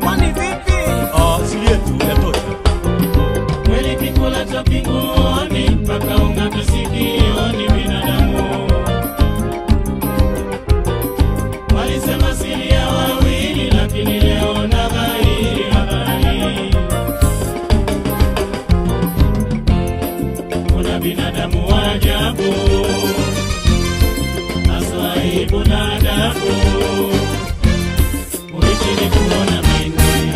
kwani vipi? Ah, asili yetu yatosha. Kweli kikula cha mbinguni mpaka ung'ate sikioni binadamu. Walisema siri ya wawili, lakini leo na dhahiri habari. Kuna binadamu wa ajabu, aswaibu na adabu, kuishi ni kuona mengi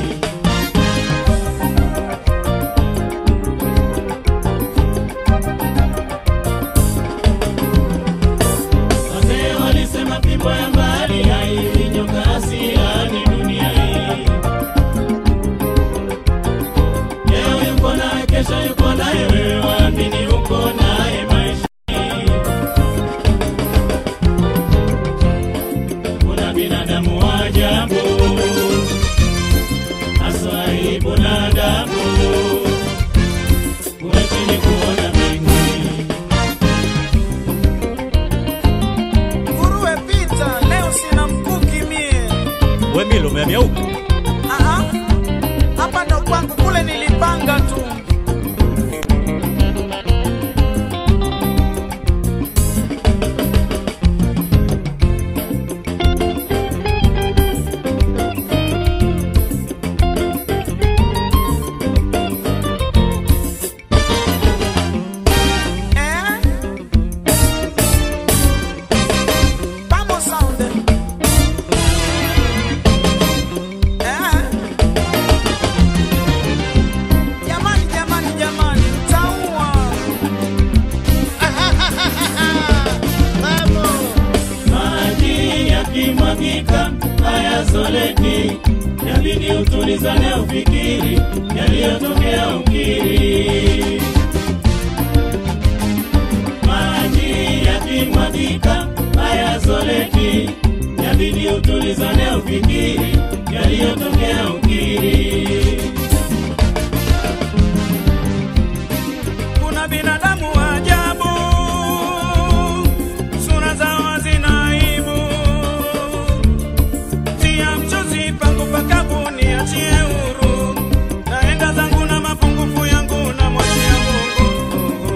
Wazee walisema fimbo ya mbali haivinyoka asili dunia hii. Leo yuko naye, kesho yuko naye, wewe waamini uko naye maishani. Kuna binadamu wa ajabu, aswaibu na adabu, kuishi ni kuona mengi. Nguruwe pita, leo sina mkuki mie. We Milo, umehamia huku? Aha, hapa ndo kwangu, kule nilipanga tu. Eh? Vamos sound. Eh? Jamani, jamani, jamani, taua. maji yakimwagika hayazoleki, yabidi utulizane ufikiri yaliyotokea ukiri. Maji yakimwagika hayazoleki, yabidi utulizane ufikiri yaliyotokea ukiri. Kuna binadamu wa ajabu, sura zao hazina aibu. Tia mchuzi pangu pakavu, niachie huru. Naenda zangu na mapungufu yangu, na mwachia Mungu.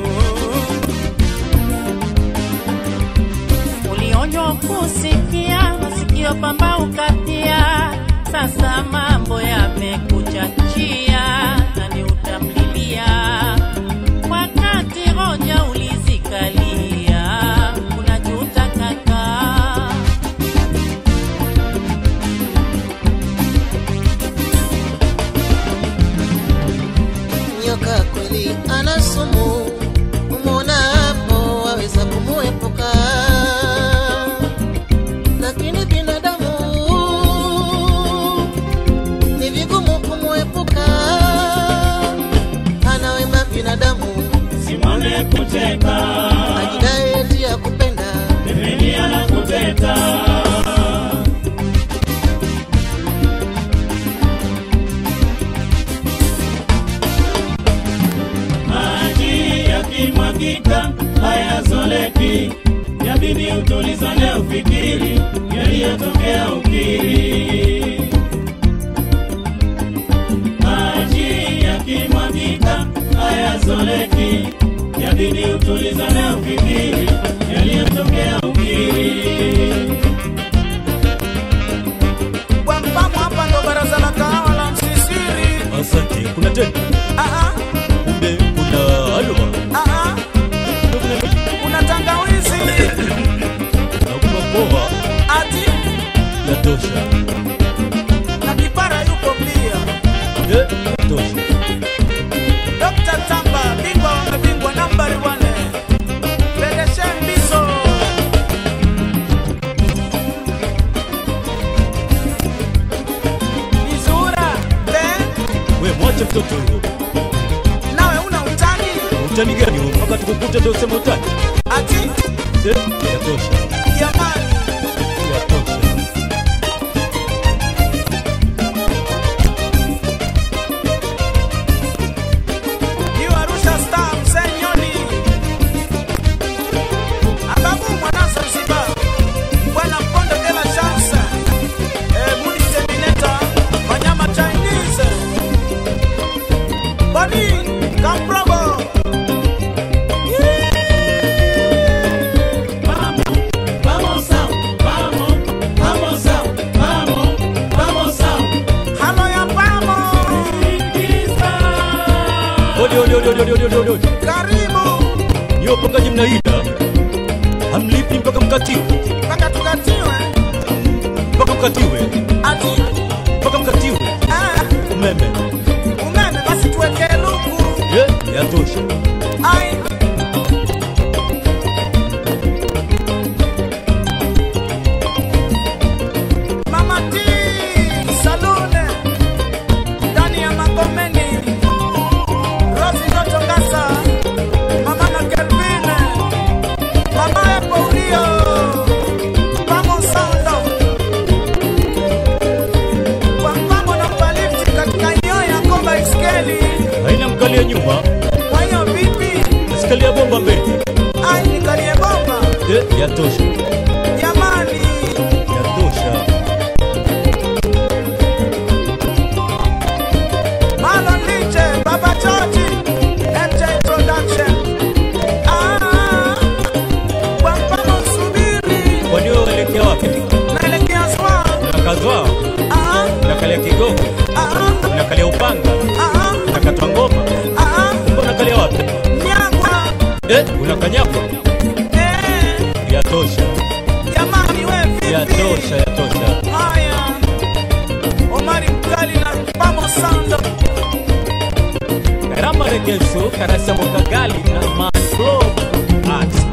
Ulionywa kusikia, masikio pamba ukatia. Sasa mambo yamekuchachia, nani utamlilia? Wakati hoja ulizikalia, unajuta kaka. nyoka kweli ana sumu, umwona hapo waweza kumuepuka, lakini binadamu ni vigumu kumuepuka. Ana wema binadamu, Simone kuteka, ajidai eti ya kupenda, pembeni anakuteta. maji yakimwagika hayazoleki, yabidi utulizane ufikiri yaliyotokea ukiri. Maji yakimwagika hayazoleki, yabidi utulizane ufikiri yaliyotokea ukiri. Kwa mfamo hapa ndo baraza la kahawa la Msisiri. Asante. Kuna tena? Aha, Kumbe kuna halwa. aha, Kumbe kuna nini? kuna tangawizi. Na kuna mboga Ati yatosha. na kipara yuko pia. Eh, yatosha. Dr. Tamba, bingwa wa mabingwa nambari wane. Pedeshe Mbiso. Mizura, Ben, We mwache mtoto huyo. nawe una utani? Utani gani huo? Mpaka tukukute ndio useme utani? Ati Eh, yatosha. jamani, Yatosha. yu Arusha Star, Msenyoni. Ababu mwana Zanzibar. Bwana Mpondo de la Chance. Eh, Mudi Terminator, Wanyama China. odi, odi, odi, odi, odi, odi. Karibu Nyie wapangaji mnaida, hamlipi mpaka mkatiwe, mpaka tukatiwe mpaka mkatiwe, ati mpaka mkatiwe ah, umeme. umeme, basi tuwekee luku. Eh, yatosha. Ai, Mama T Salune ndani ya Magomeni, Rosi Joto Ngasa, Mama na Kelvin, Mama ya Paulio, Pamo Saundo, kwa mpamo na palifti katika nyoyo ya Komba Iskeli. Haina mkalia nyuma, Kwa hiyo vipi? sikalia bomba mbele. Ai, nikalie bomba Eh, yatosha, jamani. yatosha. Marlon Liche, Baba Chachi, MJ Production. Ah, kwa mfano subiri, Kwani wewe unaelekea wapi? naelekea Swa. Unakazwa, Ah, unakalia kigogo, ah, unakalia upanga, ah, unakatwa ngoma, ah, kumbe unakalia wapi? Nyagwa. Eh, unakanyagwa. Eh, Yatosha, jamani we vipi? yatosha, yatosha. Haya. Omari Mkali na Pamo Sound. Karama regezo, karasa mokagali na man flow. Art.